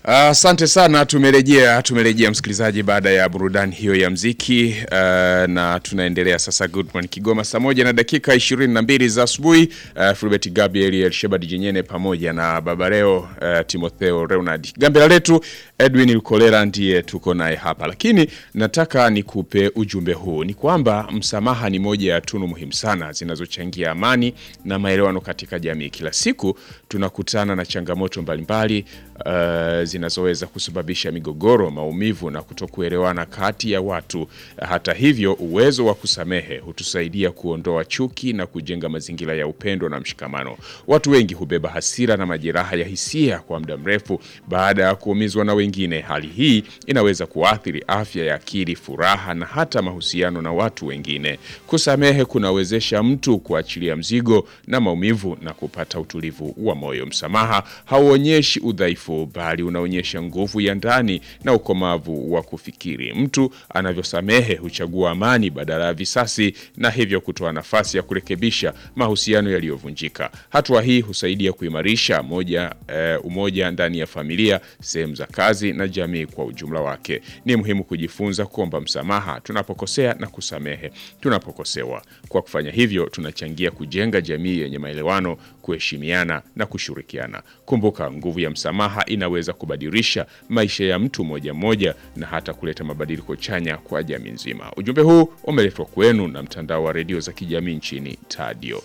Asante sana, tumerejea tumerejea msikilizaji, baada ya burudani hiyo ya mziki uh, na tunaendelea sasa. Good morning Kigoma, saa moja na dakika 22 za asubuhi. Uh, Fulbert Gabriel Elshebad Jinyene pamoja na Babareo uh, Timotheo Leonard Gambela letu Edwin Lukolera ndiye tuko naye hapa, lakini nataka nikupe ujumbe huu, ni kwamba msamaha ni moja ya tunu muhimu sana zinazochangia amani na maelewano katika jamii. Kila siku tunakutana na changamoto mbalimbali uh, zinazoweza kusababisha migogoro, maumivu na kutokuelewana kati ya watu. Hata hivyo, uwezo wa kusamehe hutusaidia kuondoa chuki na kujenga mazingira ya upendo na mshikamano. Watu wengi hubeba hasira na majeraha ya hisia kwa muda mrefu baada ya kuumizwa na wengine. Hali hii inaweza kuathiri afya ya akili, furaha na hata mahusiano na watu wengine. Kusamehe kunawezesha mtu kuachilia mzigo na maumivu na kupata utulivu wa moyo. Msamaha hauonyeshi udhaifu, bali unaonyesha nguvu ya ndani na ukomavu wa kufikiri. Mtu anavyosamehe huchagua amani badala ya visasi, na hivyo kutoa nafasi ya kurekebisha mahusiano yaliyovunjika. Hatua hii husaidia kuimarisha moja, eh, umoja ndani ya familia, sehemu za kazi na jamii kwa ujumla wake. Ni muhimu kujifunza kuomba msamaha tunapokosea na kusamehe tunapokosewa. Kwa kufanya hivyo, tunachangia kujenga jamii yenye maelewano, kuheshimiana na kushirikiana. Kumbuka, nguvu ya msamaha inaweza kubadilisha maisha ya mtu mmoja mmoja na hata kuleta mabadiliko chanya kwa jamii nzima. Ujumbe huu umeletwa kwenu na mtandao wa redio za kijamii nchini Tadio.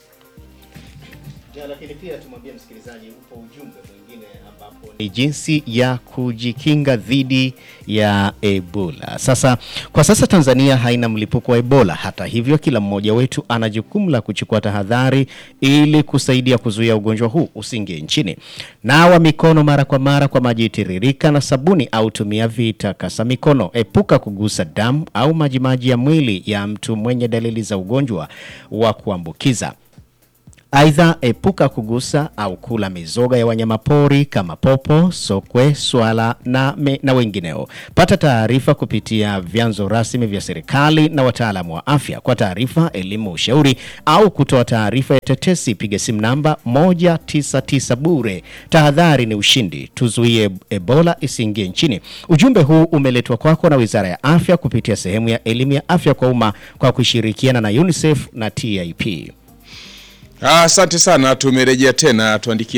Ja, lakini pia tumwambie msikilizaji upo ujumbe mwingine ambapo ni jinsi ya kujikinga dhidi ya Ebola. Sasa kwa sasa Tanzania haina mlipuko wa Ebola. Hata hivyo, kila mmoja wetu ana jukumu la kuchukua tahadhari ili kusaidia kuzuia ugonjwa huu usiingie nchini. Nawa mikono mara kwa mara kwa maji tiririka na sabuni au tumia vitakasa mikono. Epuka kugusa damu au majimaji ya mwili ya mtu mwenye dalili za ugonjwa wa kuambukiza. Aidha, epuka kugusa au kula mizoga ya wanyamapori kama popo, sokwe, swala na, me, na wengineo. Pata taarifa kupitia vyanzo rasmi vya serikali na wataalamu wa afya. Kwa taarifa, elimu, ushauri au kutoa taarifa ya tetesi, piga simu namba 199 bure. Tahadhari ni ushindi, tuzuie Ebola isiingie nchini. Ujumbe huu umeletwa kwako na Wizara ya Afya kupitia sehemu ya elimu ya afya kwa umma kwa kushirikiana na UNICEF na TIP. Asante sana, tumerejea tena. Tuandikie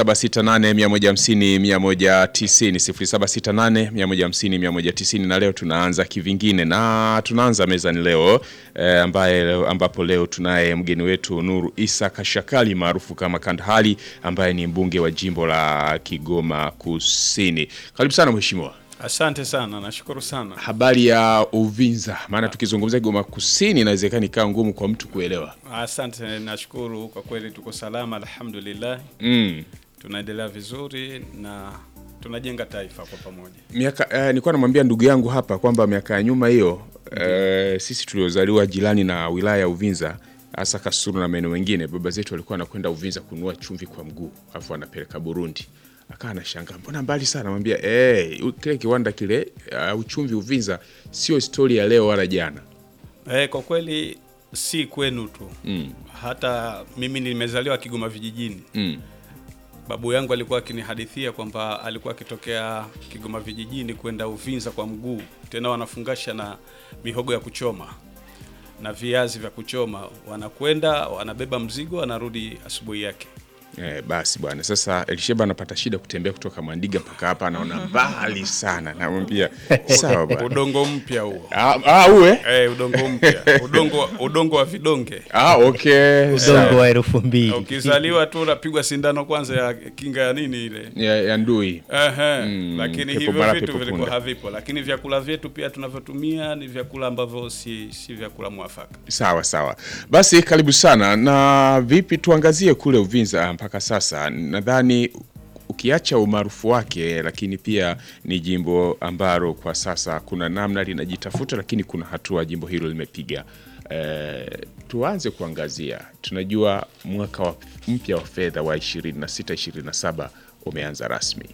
0768150190 0768150190 na leo tunaanza kivingine, na tunaanza mezani leo eh, ambaye ambapo leo tunaye mgeni wetu Nuru Isa Kashakali maarufu kama Kandahali ambaye ni mbunge wa jimbo la Kigoma Kusini. Karibu sana mheshimiwa. Asante sana, nashukuru sana. Habari ya Uvinza, maana tukizungumzia Kigoma Kusini inawezekana ikawa ngumu kwa mtu kuelewa. Asante, nashukuru kwa kweli, tuko salama alhamdulillah. Mm. Tunaendelea vizuri na tunajenga taifa kwa pamoja. Miaka eh, nilikuwa namwambia ndugu yangu hapa kwamba miaka ya nyuma hiyo eh, sisi tuliozaliwa jirani na wilaya ya Uvinza hasa Kasulu na maeneo mengine, baba zetu walikuwa wanakwenda Uvinza kununua chumvi kwa mguu, alafu anapeleka Burundi. Akawa anashangaa mbona mbali sana, namwambia eh, kile kiwanda kile uh, uchumvi Uvinza sio historia ya leo wala jana. Eh, kwa kweli si kwenu tu Mm. hata mimi nimezaliwa Kigoma vijijini. Mm. Babu yangu alikuwa akinihadithia kwamba alikuwa akitokea Kigoma vijijini kwenda Uvinza kwa mguu, tena wanafungasha na mihogo ya kuchoma na viazi vya kuchoma, wanakwenda wanabeba mzigo, wanarudi asubuhi yake. Eh, basi bwana, sasa Elisheba anapata shida kutembea kutoka Mwandiga mpaka hapa, anaona mbali sana. Namwambia sawa bwana. Udongo mpya huo. Ah, ah, uwe Eh, udongo mpya, udongo udongo wa vidonge. ah, okay, Udongo sawa. wa elfu mbili. Ukizaliwa tu unapigwa sindano kwanza ya kinga ya nini ile. ya, ya ndui Ehe, Mm, lakini pepo hivyo mara vitu pepo vilikuwa punda. havipo, lakini vyakula vyetu pia tunavyotumia ni vyakula ambavyo si, si vyakula mwafaka. Sawa sawa, basi karibu sana. Na vipi, tuangazie kule Uvinza mpaka sasa. Nadhani ukiacha umaarufu wake, lakini pia ni jimbo ambalo kwa sasa kuna namna linajitafuta, lakini kuna hatua jimbo hilo limepiga. E, tuanze kuangazia, tunajua mwaka wa mpya wa fedha wa 26 27 umeanza rasmi.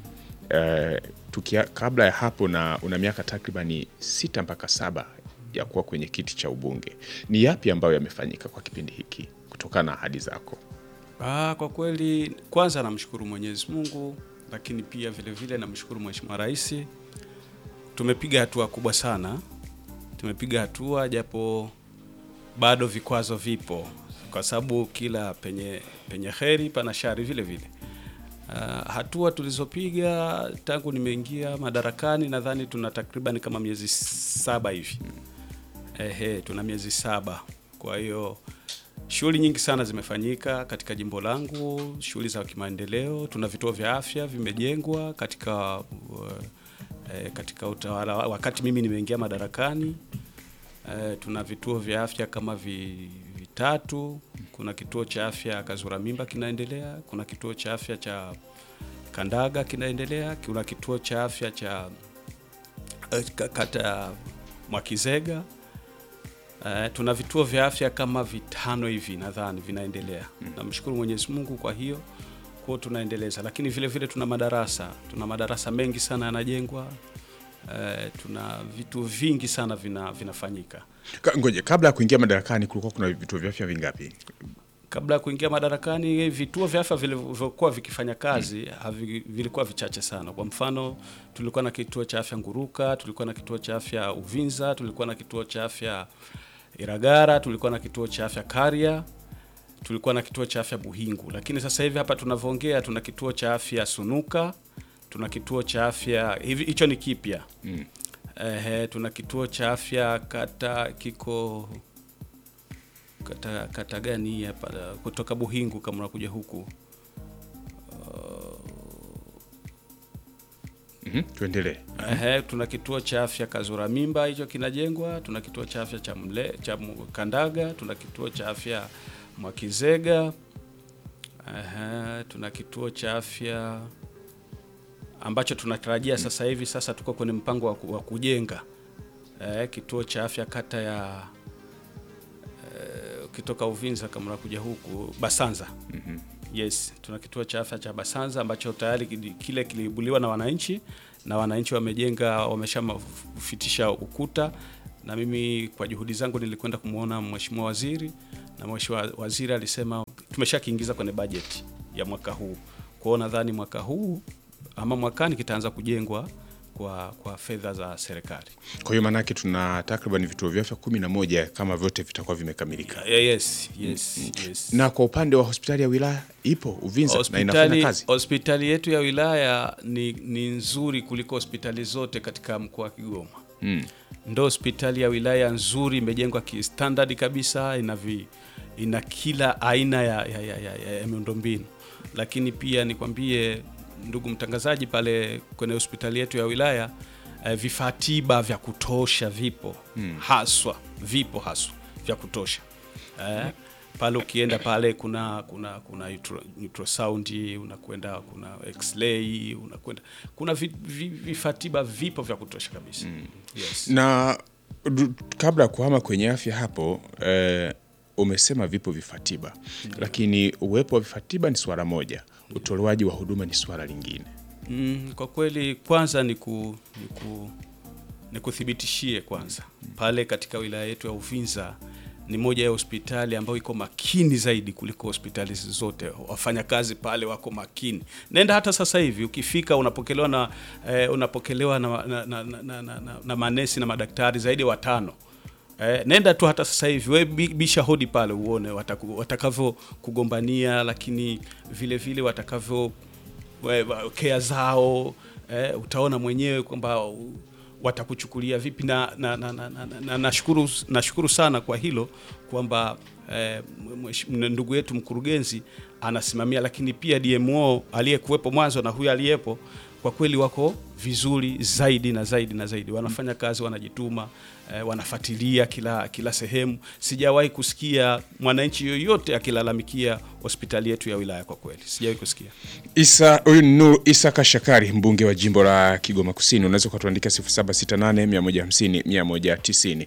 Eh, tukia, kabla ya hapo na una miaka takribani sita mpaka saba ya kuwa kwenye kiti cha ubunge, ni yapi ambayo yamefanyika kwa kipindi hiki kutokana na ahadi zako? Ah, kwa kweli kwanza namshukuru Mwenyezi Mungu lakini pia vile vile namshukuru Mheshimiwa Rais, tumepiga hatua kubwa sana, tumepiga hatua japo bado vikwazo vipo, kwa sababu kila penye penye heri pana shari vile vile. Uh, hatua tulizopiga tangu nimeingia madarakani nadhani tuna takriban kama miezi saba hivi. Ehe, tuna miezi saba. Kwa hiyo shughuli nyingi sana zimefanyika katika jimbo langu, shughuli za kimaendeleo. Tuna vituo vya afya vimejengwa katika uh, eh, katika utawala wakati mimi nimeingia madarakani. Eh, tuna vituo vya afya kama vi, vitatu. Kuna kituo cha afya Kazura Mimba kinaendelea, kuna kituo cha afya cha Kandaga kinaendelea, kuna kituo cha afya cha eh, ka- kata ya Mwakizega. Eh, tuna vituo vya afya kama vitano hivi nadhani vinaendelea. Namshukuru Mwenyezi Mungu kwa hiyo kwa tunaendeleza, lakini vile vile tuna madarasa, tuna madarasa mengi sana yanajengwa. Eh, tuna vitu vingi sana vina, vinafanyika. Ka- Ngoje, kabla ya kuingia madarakani kulikuwa kuna vituo vya afya vingapi? Kabla ya kuingia madarakani, vituo vya afya vilivyokuwa vikifanya kazi havi, vilikuwa vichache sana. Kwa mfano, tulikuwa na kituo cha afya Nguruka, tulikuwa na kituo cha afya Uvinza, tulikuwa na kituo cha afya Iragara, tulikuwa na kituo cha afya Karia, tulikuwa na kituo cha afya Buhingu. Lakini sasa hivi hapa tunavyoongea, tuna kituo cha afya Sunuka, tuna kituo cha afya hivi, hicho ni kipya Mm. Ehe, tuna kituo cha afya kata kiko kata, kata gani hii hapa kutoka Buhingu kama unakuja huku Mhm, tuendelee. Ehe, tuna kituo cha afya Kazura Mimba hicho kinajengwa, tuna kituo cha afya cha Mle, cha Mu- Kandaga, tuna kituo cha afya Mwakizega. Ehe, tuna kituo cha afya ambacho tunatarajia sasa hivi, sasa tuko kwenye mpango wa, ku- wa kujenga eh, kituo cha afya kata ya eh, ukitoka Uvinza kama unakuja huku Basanza. Yes, tuna kituo cha afya cha Basanza ambacho tayari kili- kile kiliibuliwa na wananchi na wananchi wamejenga, wameshafitisha ukuta, na mimi kwa juhudi zangu nilikwenda kumwona mheshimiwa waziri, na mheshimiwa waziri alisema tumeshakiingiza kwenye bajeti ya mwaka huu. Kwa hiyo nadhani mwaka huu ama mwakani kitaanza kujengwa kwa, kwa fedha za serikali. Kwa hiyo maanake tuna takriban vituo vya afya kumi na moja kama vyote vitakuwa vimekamilika. Yeah, yes, yes, yes. Na kwa upande wa hospitali ya wilaya ipo Uvinza na inafanya hospitali, kazi. hospitali yetu ya wilaya ni, ni nzuri kuliko hospitali zote katika mkoa wa Kigoma. Mm. Ndo hospitali ya wilaya nzuri, imejengwa kistandard kabisa, ina, vi, ina kila aina ya, ya, ya, ya, ya, ya miundombinu. Lakini pia nikwambie ndugu mtangazaji, pale kwenye hospitali yetu ya wilaya eh, vifaa tiba vya kutosha vipo haswa, vipo haswa vya kutosha eh, pale ukienda pale kuna kuna kuna ultra- ultrasound unakwenda kuna x-ray unakwenda kuna vi- vi- vifaa tiba vipo vya kutosha kabisa yes. Na du- kabla ya kuhama kwenye afya hapo eh, umesema vipo vifaa tiba, lakini uwepo wa vifaa tiba ni swala moja, utolewaji wa huduma ni swala lingine. Mm, kwa kweli kwanza ni ku, ni ku, nikuthibitishie kwanza pale katika wilaya yetu ya Uvinza ni moja ya hospitali ambayo iko makini zaidi kuliko hospitali zote. Wafanyakazi pale wako makini. Nenda hata sasa hivi ukifika unapokelewa na eh, unapokelewa na, na, na, na, na, na, na manesi na madaktari zaidi ya watano. Eh, nenda tu hata sasa hivi we bi- bisha hodi pale uone wataku- watakavyo kugombania, lakini vile vile watakavyo we- wa- kea zao eh, utaona mwenyewe kwamba u- watakuchukulia vipi na na, na, na, na, na, nashukuru nashukuru sana kwa hilo kwamba eh, mwesh- ndugu yetu mkurugenzi anasimamia, lakini pia DMO aliyekuwepo mwanzo na huyu aliyepo kwa kweli wako vizuri zaidi na zaidi na zaidi, wanafanya kazi, wanajituma eh, wanafuatilia kila kila sehemu. Sijawahi kusikia mwananchi yoyote akilalamikia hospitali yetu ya wilaya, kwa kweli sijawahi kusikia. Isa huyu ni Nur Isa Kashakari, mbunge wa jimbo la Kigoma Kusini. Unaweza ukatuandika 0768 150 190.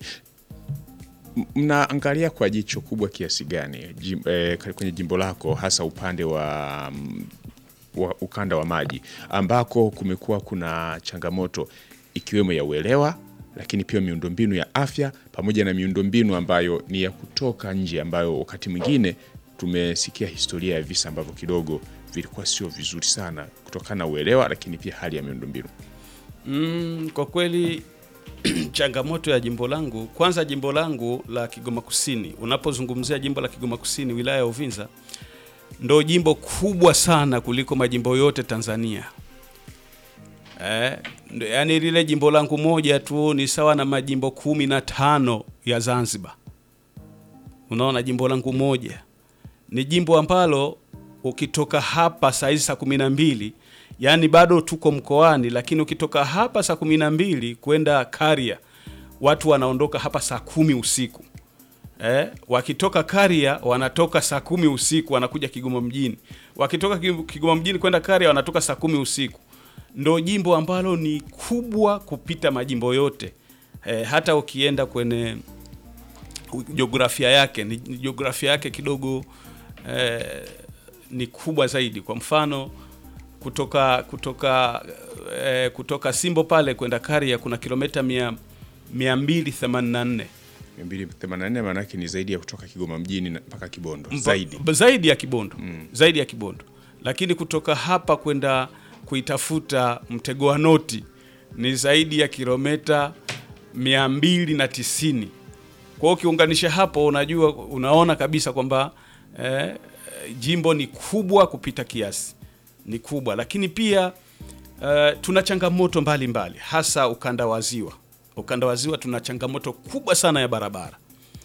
M- Mnaangalia kwa jicho kubwa kiasi gani jim, eh, kwenye jimbo lako hasa upande wa, mm, wa ukanda wa maji ambako kumekuwa kuna changamoto ikiwemo ya uelewa lakini pia miundombinu ya afya pamoja na miundombinu ambayo ni ya kutoka nje ambayo wakati mwingine tumesikia historia ya visa ambavyo kidogo vilikuwa sio vizuri sana kutokana na uelewa, lakini pia hali ya miundombinu. Mm, kwa kweli changamoto ya jimbo langu, kwanza jimbo langu la Kigoma Kusini, unapozungumzia jimbo la Kigoma Kusini, wilaya ya Uvinza, ndo jimbo kubwa sana kuliko majimbo yote Tanzania. Eh, ndo- yaani lile jimbo langu moja tu ni sawa na majimbo kumi na tano ya Zanzibar. Unaona, jimbo langu moja ni jimbo ambalo ukitoka hapa saa hizi saa kumi na mbili yaani bado tuko mkoani, lakini ukitoka hapa saa kumi na mbili kwenda Karia watu wanaondoka hapa saa kumi usiku eh, wakitoka Karia wanatoka saa kumi usiku wanakuja Kigoma mjini, wakitoka Ki- Kigoma mjini kwenda Karia wanatoka saa kumi usiku. Ndo jimbo ambalo ni kubwa kupita majimbo yote eh, hata ukienda kwenye jiografia yake ni ni jiografia yake kidogo eh, ni kubwa zaidi. Kwa mfano kutoka kutoka eh, kutoka Simbo pale kwenda Karia kuna kilomita mia 284 284 maana yake ni zaidi ya kutoka Kigoma mjini na- mpaka Kibondo zaidi. Ba- zaidi ya Kibondo zaidi ya Kibondo, lakini kutoka hapa kwenda kuitafuta mtego wa noti ni zaidi ya kilomita 290. Kwa hiyo ukiunganisha hapo, unajua unaona kabisa kwamba eh, jimbo ni kubwa kupita kiasi, ni kubwa, lakini pia eh, tuna changamoto mbalimbali mbali, hasa ukanda wa ziwa. Ukanda wa ziwa tuna changamoto kubwa sana ya barabara.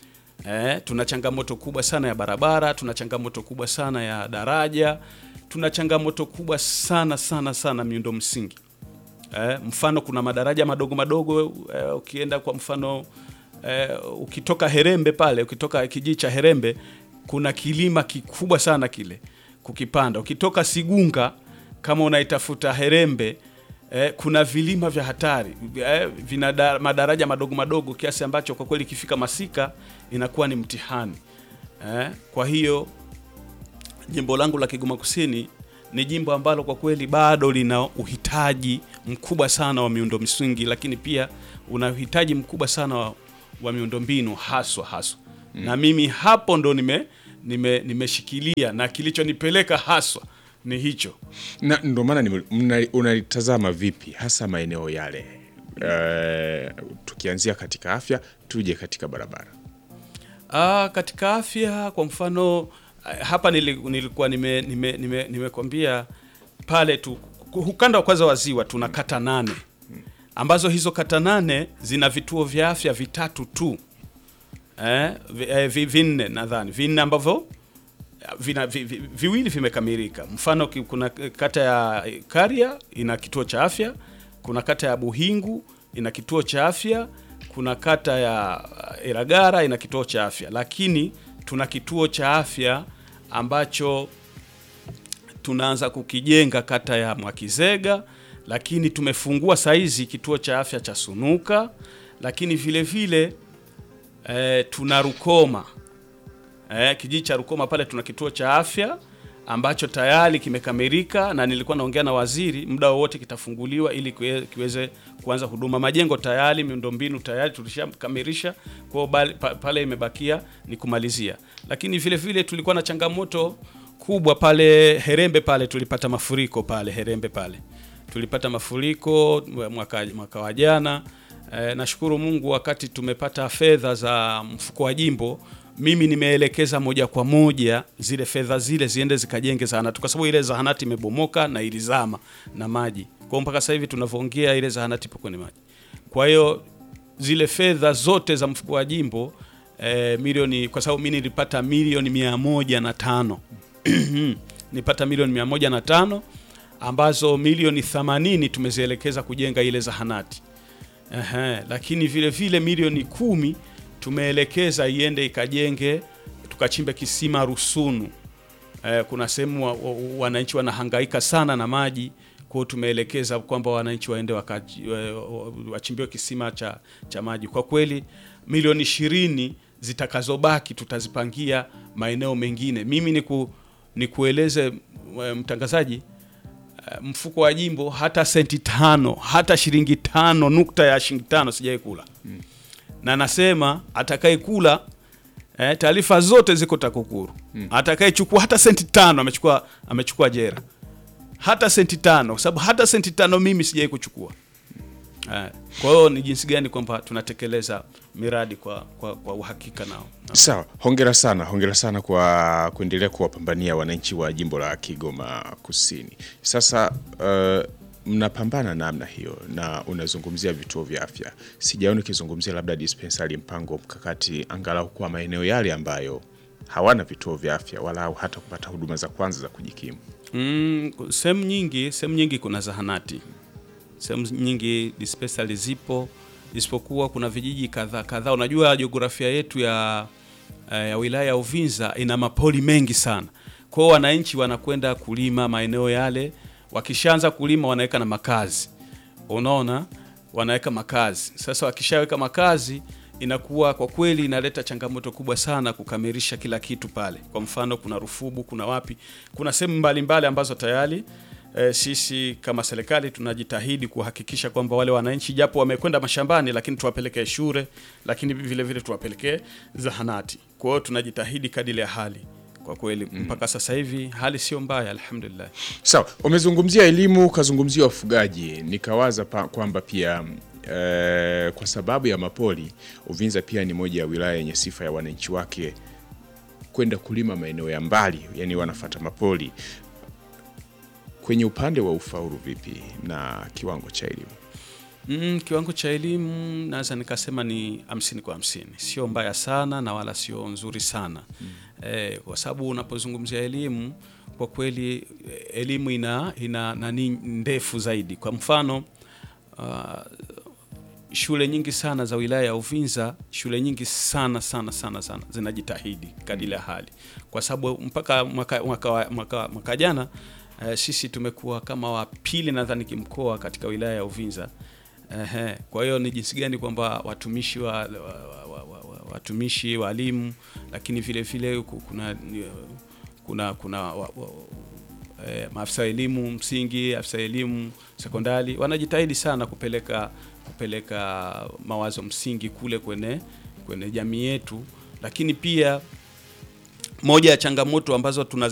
Eh, tuna changamoto kubwa sana ya barabara, tuna changamoto kubwa sana ya daraja, tuna changamoto kubwa sana sana sana miundo msingi. Eh, mfano kuna madaraja madogo madogo eh, ukienda kwa mfano eh, ukitoka Herembe pale, ukitoka kijiji cha Herembe kuna kilima kikubwa sana kile kukipanda. Ukitoka Sigunga kama unaitafuta Herembe eh, kuna vilima vya hatari eh, vina da, madaraja madogo madogo kiasi ambacho kwa kweli ikifika masika inakuwa ni mtihani eh, kwa hiyo jimbo langu la Kigoma Kusini ni jimbo ambalo kwa kweli bado lina uhitaji mkubwa sana wa miundo msingi, lakini pia una uhitaji mkubwa sana wa, wa miundombinu haswa haswa mm. na mimi hapo ndo nime nime nimeshikilia na kilichonipeleka haswa ni hicho. Na ndo maana nime- mna- unalitazama vipi hasa maeneo yale eh, tukianzia katika afya tuje katika barabara. Ah, katika afya kwa mfano ah, hapa nili- nilikuwa nime nime nime nimekwambia pale tu ukanda wa kwanza wa ziwa tuna kata nane ambazo hizo kata nane zina vituo vya afya vitatu tu eh, vi, eh, vi, vinne nadhani vinne ambavyo vina, vi, vi, viwili vimekamilika. Mfano ki- kuna kata ya Karia ina kituo cha afya, kuna kata ya Buhingu ina kituo cha afya, kuna kata ya uh, Iragara ina kituo cha afya, lakini tuna kituo cha afya ambacho tunaanza kukijenga kata ya Mwakizega, lakini tumefungua saizi kituo cha afya cha Sunuka, lakini vile vile eh, tuna Rukoma eh, kijiji cha Rukoma pale tuna kituo cha afya ambacho tayari kimekamilika, na nilikuwa naongea na waziri, muda wowote kitafunguliwa ili kiwe- kiweze kuanza huduma. Majengo tayari, miundombinu tayari tulishakamilisha, kwa hiyo bali- pa- pale imebakia ni kumalizia. Lakini vile vile tulikuwa na changamoto kubwa pale Herembe, pale tulipata mafuriko pale Herembe pale tulipata mafuriko mwaka, mwaka wa jana. E, nashukuru Mungu wakati tumepata fedha za mfuko wa jimbo, mimi nimeelekeza moja kwa moja zile fedha zile ziende zikajenge zahanati, kwa sababu ile zahanati imebomoka na ilizama na maji. Kwa hiyo mpaka sasa hivi tunavyoongea ile zahanati ipo kwenye maji. Kwa hiyo zile fedha zote za mfuko wa jimbo e, milioni kwa sababu mimi nilipata milioni mia moja na tano nipata milioni mia moja na tano ambazo milioni 80 tumezielekeza kujenga ile zahanati. Ehe, lakini vile vile milioni kumi tumeelekeza iende ikajenge tukachimbe kisima Rusunu. Eh, kuna sehemu wa, wa, wananchi wanahangaika sana na maji, kwa hiyo tumeelekeza kwamba wananchi waende wakaji- wa- wa- wachimbiwe kisima cha, cha maji. Kwa kweli milioni ishirini zitakazobaki tutazipangia maeneo mengine. Mimi niku, nikueleze eh, mtangazaji eh, mfuko wa jimbo hata senti tano hata shilingi tano nukta ya shilingi tano sijai kula na nasema atakaye kula Eh, taarifa zote ziko TAKUKURU. Atakayechukua hata senti tano amechukua amechukua jera, hata senti tano, kwa sababu hata senti tano mimi sijai kuchukua. Eh, kwa hiyo ni jinsi gani kwamba tunatekeleza miradi kwa, kwa, kwa uhakika nao. Sawa, hongera sana, hongera sana kwa kuendelea kuwapambania wananchi wa jimbo la Kigoma Kusini. Sasa uh, mnapambana namna hiyo na unazungumzia vituo vya afya, sijaona ukizungumzia labda dispensari, mpango mkakati, angalau kwa maeneo yale ambayo hawana vituo vya afya wala hata kupata huduma za kwanza za kujikimu. Mm, sehemu nyingi sehemu nyingi kuna zahanati, sehemu nyingi dispensary zipo, isipokuwa kuna vijiji kadhaa kadhaa. Unajua jiografia yetu ya, ya wilaya ya Uvinza ina mapori mengi sana, kwa hiyo wananchi wanakwenda kulima maeneo yale, wakishaanza kulima wanaweka na makazi, unaona, wanaweka makazi. Sasa wakishaweka makazi inakuwa kwa kweli inaleta changamoto kubwa sana kukamilisha kila kitu pale. Kwa mfano, kuna Rufubu, kuna wapi, kuna sehemu mbalimbali ambazo tayari e, sisi kama serikali tunajitahidi kuhakikisha kwamba wale wananchi japo wamekwenda mashambani, lakini tuwapelekee shule, lakini vile vile tuwapelekee zahanati. Kwa hiyo tunajitahidi kadiri ya hali kwa kweli mpaka sasa hivi hali sio mbaya, alhamdulillah. Sawa, umezungumzia elimu, ukazungumzia ufugaji, nikawaza pa- kwamba pia eh, kwa sababu ya mapori Uvinza pia ni moja ya wilaya yenye sifa ya wananchi wake kwenda kulima maeneo ya mbali, yani wanafata mapori. Kwenye upande wa ufaulu vipi na kiwango cha elimu? Mm, kiwango cha elimu naweza nikasema ni hamsini kwa hamsini, sio mbaya sana na wala sio nzuri sana eh, kwa sababu unapozungumzia elimu kwa kweli eh, elimu ina ina nani ndefu zaidi. Kwa mfano ah, shule nyingi sana za wilaya ya Uvinza, shule nyingi sana sana sana sana zinajitahidi kadiri ya hali, kwa sababu mpaka mwaka, mwaka, wa- mwaka, mwaka jana eh, sisi tumekuwa kama wa pili nadhani kimkoa katika wilaya ya Uvinza. Ehe, kwa hiyo ni jinsi gani kwamba watumishi wa, wa, wa, wa, wa, watumishi walimu, lakini vile vile ku- kuna kuna kuna wa, wa, eh, maafisa wa elimu msingi, afisa elimu sekondari wanajitahidi sana kupeleka kupeleka mawazo msingi kule kwenye kwenye jamii yetu, lakini pia moja ya changamoto ambazo tuna